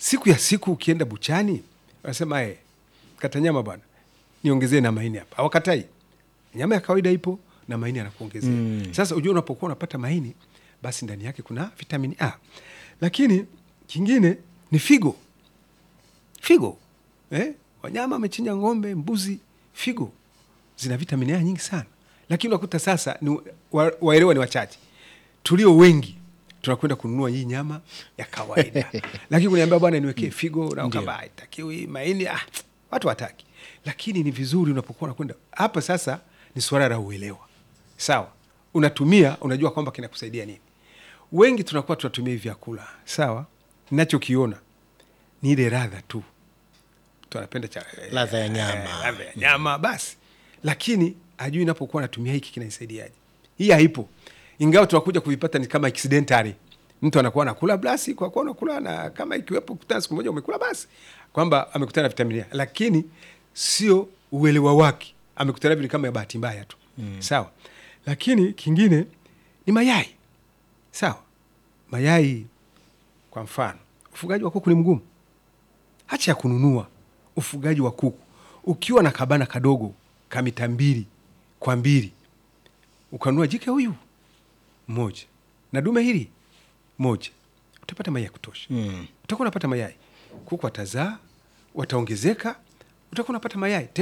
siku ya siku ukienda buchani wanasema e, kata nyama bwana niongezee na maini hapa awakatai nyama ya kawaida ipo na maini anakuongezea mm. sasa ujua unapokuwa unapata maini basi ndani yake kuna vitamini a lakini kingine ni figo figo eh? wanyama wamechinja ng'ombe mbuzi figo zina vitamini a nyingi sana lakini unakuta sasa ni wa, waelewa ni wachache tulio wengi tunakwenda kununua hii nyama ya kawaida lakini kuniambia bwana niwekee figo na kama haitakiwi maini ah, watu wataki lakini ni vizuri unapokuwa unakwenda hapa sasa ni suala la uelewa sawa unatumia unajua kwamba kinakusaidia nini wengi tunakuwa tunatumia hivi vyakula sawa nachokiona ni ile radha tu mtu anapenda cha Ladha ya nyama. eh, ladha ya nyama basi lakini ajui inapokuwa natumia hiki kinanisaidiaje hii haipo ingawa tunakuja kuvipata ni kama accidentally mtu anakuwa anakula basi kwa kuwa unakula na kama ikiwepo kutana siku moja umekula basi kwamba amekutana na vitamini A. lakini sio uelewa wake amekutana vile kama ya bahati mbaya tu mm. sawa lakini kingine ni mayai sawa mayai kwa mfano ufugaji wa kuku ni mgumu hacha ya kununua ufugaji wa kuku ukiwa na kabana kadogo kamita mbili kwa mbili ukanunua jike huyu moja na dume hili moja utapata mayai ya kutosha Mm. utakuwa unapata mayai kuku watazaa wataongezeka utakuwa unapata mayai